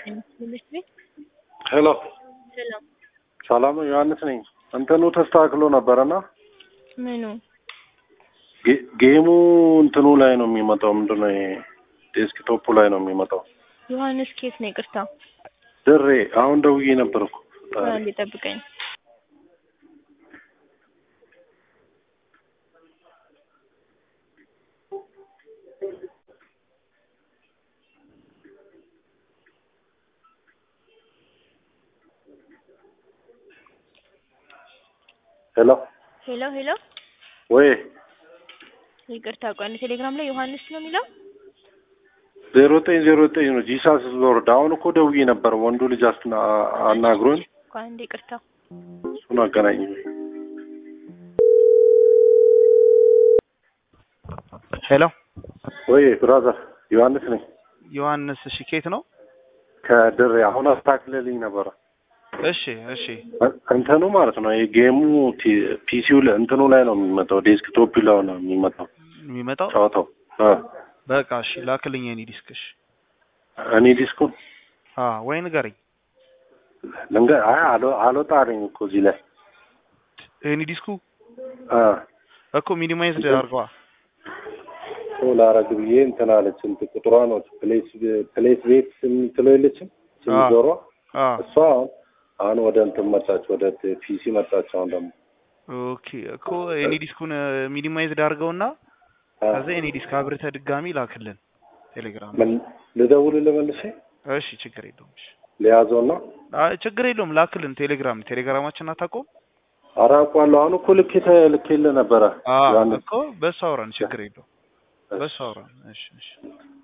ትምህርት ቤት ሄሎ ሰላም ሰላም ዮሐንስ ነኝ። እንትኑ ተስተካክሎ ነበረና ምኑ ጌ- ጌሙ እንትኑ ላይ ነው የሚመጣው። ምንድነው ይሄ ዴስክቶፑ ላይ ነው የሚመጣው። ዮሐንስ ኬት ነው? ይቅርታ ድሬ አሁን ደውዬ ነበር እኮ አንዴ ጠብቀኝ። ሄሎ ሄሎ ሄሎ፣ ወይ ይቅርታ ቆይ አንዴ ቴሌግራም ላይ ዮሐንስ ነው የሚለው ዜሮ ዘጠኝ ዜሮ ዘጠኝ ነው ጂሳስ ሎርድ። አሁን እኮ ደውዬ ነበር ወንዱ ልጅ አስና- አናግሮኝ ቆይ አንዴ ይቅርታ። እሱን አገናኝ። ሄሎ ወይ ብራዘር ዮሐንስ ነኝ ዮሐንስ፣ እሺ ኬት ነው? ከድሬ አሁን አስተካክለልኝ ነበረ እሺ እሺ እንትኑ ማለት ነው ይሄ ጌሙ ቲ- ፒሲው ላይ እንትኑ ላይ ነው የሚመጣው፣ ዴስክቶፕ ላይ ነው የሚመጣው የሚመጣው ጨዋታው። አ በቃ እሺ፣ ላክልኝ የኔ ዲስክ። እሺ እኔ ዲስኩን አ ወይ ንገረኝ። ልንገ አይ አሎ- አልወጣልኝ እኮ እዚህ ላይ የኔ ዲስኩ አ እኮ ሚኒማይዝድ አድርገዋ። ሶ ላረግ ብዬ እንትን አለች እንትን ቁጥሯ ነው ፕሌስ ፕሌስ ቤት የምትለው የለችም ስም አ ጆሯ አ እሷ አሁን አሁን ወደ እንትን መጣች፣ ወደ ፒሲ መጣች። አሁን ደግሞ ኦኬ እኮ የኔ ዲስኩን ሚኒማይዝድ አድርገውና አ ከዛ የኔ ዲስክ አብርተህ ድጋሚ ላክልን ቴሌግራም። ምን ልደውልልህ መልሼ እሺ ችግር የለውም። እሺ ሊያዘውና አይ ችግር የለውም ላክልን። ቴሌግራም ቴሌግራማችን አታውቀውም? አራቋለሁ። አሁን እኮ ልኬ ልኬልህ ነበረ አ ዮሐንስ እኮ በሱ አውራን። ችግር የለውም በሱ አውራን። እሺ እሺ